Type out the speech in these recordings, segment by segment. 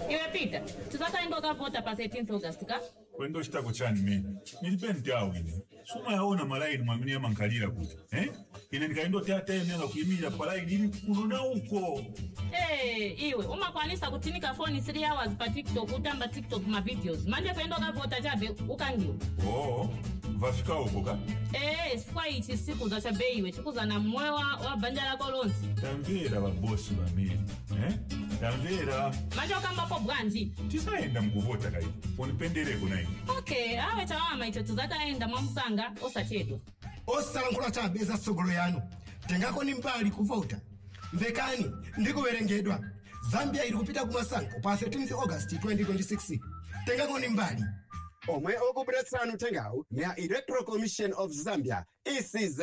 iwe peter tisakaenda ukavhota pa 13 august ka kwendo chitako chani mene nilipe ntawu ine suma yaona malaini mwamene yamankalira kuti eh? ine ndikaindoti atayenera kuyimirira palaini ili kuno na uko Eh, iwe umakwanisa kutinika foni 3 hours pa tiktok utamba tiktok ma videos manje kuenda ukavhota chabe ukangiwa oo vafika uko ka ee chifukwa ichi sikuza chabe iwe chikuza na mmoyo wa, wa banja lako lonse tamvera vabosi vamene eh? tamvera manje ukambapo bwanji tisayenda mukuvota kayi unipendereko na ine okay awe chawama icho tizakaenda mwamusanga osachedwa osalankhula chabe za tsogolo yanu tengako ni mbali kuvota mvekani ndikuwerengedwa zambia ili kupita kumasankho pa 13 august 2026 tengako ni mbali omwe okubweretsani uthengawu ni a electoral commission of zambia ecz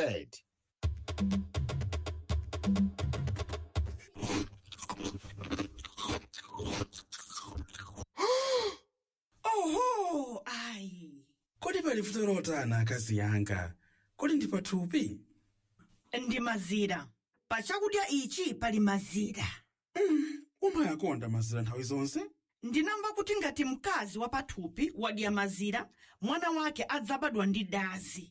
oho ayi kodi pali vuto lotani akazi yanga kodi ndi pathupi ndi mazira pa chakudya ichi pali mazira umayakonda mazira nthawi zonse ndinamva kuti ngati mkazi wa pathupi wadya mazira mwana wake adzabadwa ndi dazi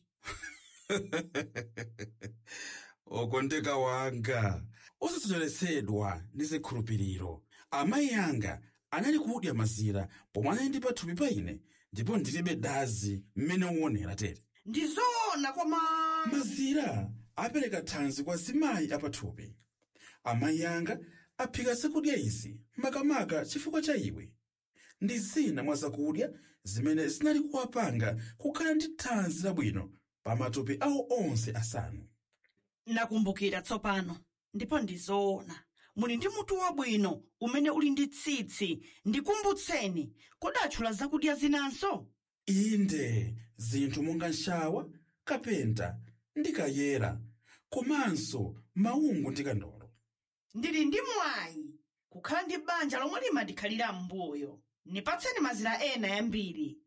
okondeka wanga osasocheretsedwa ndi zikhulupiriro amayi anga anali kudya mazira pomwe anali ndi pathupi pa ine ndipo ndilibe dazi mmene uonera tere ndi zoona koma mazira apereka thanzi kwa zimayi apathupi amayi anga aphika zakudya izi makamaka chifukwa cha iwe ndi zina mwa zakudya zimene zinali kuwapanga kukhala ndi thanzi labwino pa matupi awo onse asanu nakumbukira tsopano ndipo ndi zoona muli ndi mutu wabwino umene uli ndi tsitsi ndikumbutseni kodi atchula zakudya zinanso inde zinthu monga nshawa kapenta ndi kayera komanso maungu ndi kandolo ndili ndi mwayi kukhala ndi banja lomwe limadikhalira m'mbuyo nipatseni mazira ena yambiri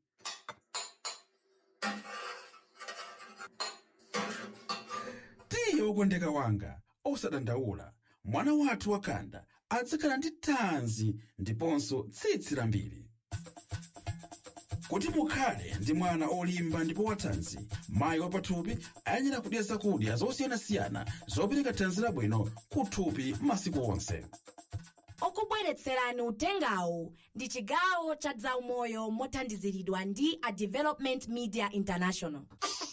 tiye wokondeka wanga osadandaula mwana wathu wakanda adzakhala ndi thanzi ndiponso tsitsi lambiri kuti mukhale ndi mwana olimba ndipo wathanzi mayi wapathupi ayenera kudya zakudya zosiyanasiyana zopereka thanzi labwino kuthupi masiku onse okubweretserani utengawu ndi chigawo cha zaumoyo mothandiziridwa ndi a development media international